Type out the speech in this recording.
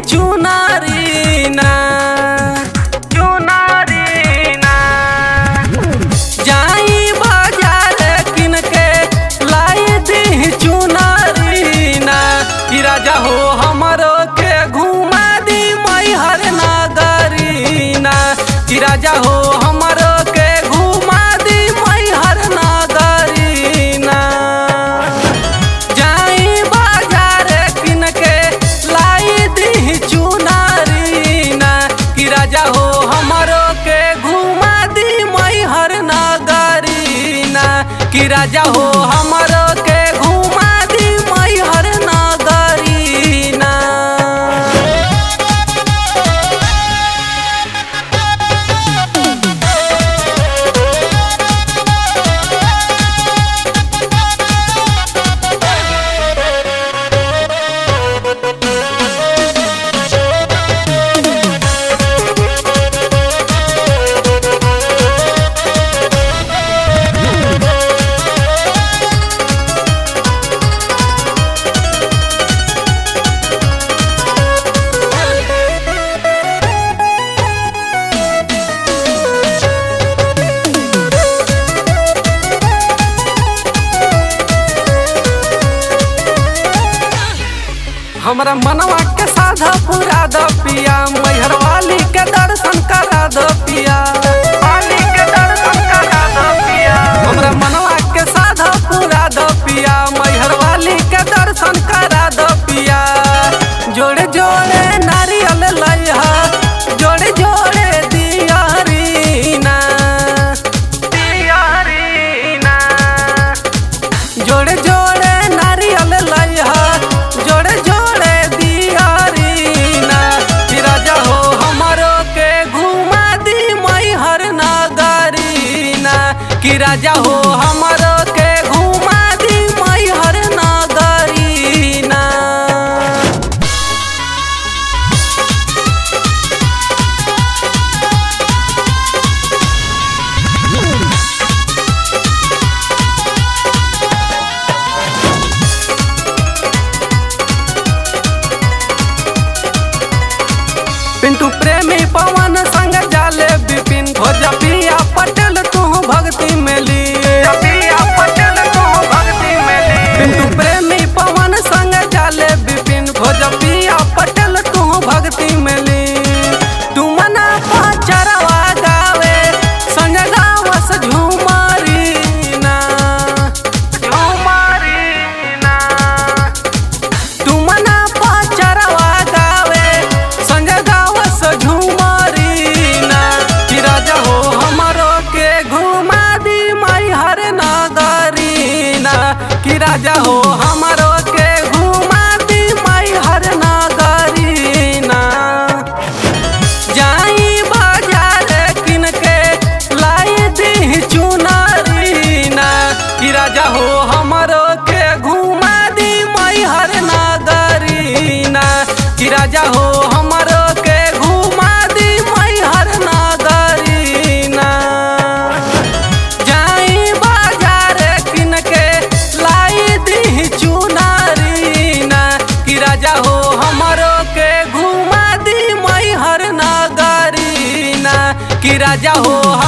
चुनारी ना चुनारी ना जाई बाजार किन के लाई दी चुनारी ना कि राजा हो हमरो के घुमा दी मैहर नगरी ना कि राजा हो हमरो के घुमा दी मैहर नगरी ना जाई बाजार किन के लाई दी चुनारी ना कि राजा हो हमरो के घुमा दी मैहर नगरी ना कि राजा हो हमरो के घुमा दी मैहर नगरी ना हमरा मनवा के साधा पूरा द पिया मैहर वाली के दर्शन करा द पिया वाली के दर्शन करा द पिया हमरा मनवा के साधा पूरा द पिया मैहर वाली के दर्शन करा द पिया जोड़े जोड़े नारियल लइहा जोड़े जोड़े दियारी ना दियारी ना जोड़े जोड़े नारियल लइहा जोड़े जोड़े दियारी ना कि राजा हो हमरो के घुमा दी मैहर नगरी ना कि राजा हो हमरो के घुमा दी मैहर नगरी ना पिंटू प्रेमी पवन संग जाले विपिन भोजपिया पटेल तू भक्ति में ली पटेल तू भक्ति में ली पिंटू प्रेमी पवन संग जाले विपिन भोजपिया पटेल तू भक्ति में ली तू मना पचरवा गावे संग गावस झूमारी ना झूमारी ना तू मना पचरवा गावे संग गावस झूमारी ना कि राजा हो हमरो के घुमा दी मैहर नगरी ना कि राजा हो हमरो के घुमा दी मैहर नगरी ना जाई बाजार किन के लाई दी चुनारी ना कि राजा हो हमरो के घुमा दी मैहर नगरी ना कि राजा हो हमरो के घुमा दी मैहर नगरी ना जाई बाजार किन के लाई दी चुनारी ना कि राजा हो हमरो के घुमा दी मैहर नगरी ना कि राजा हो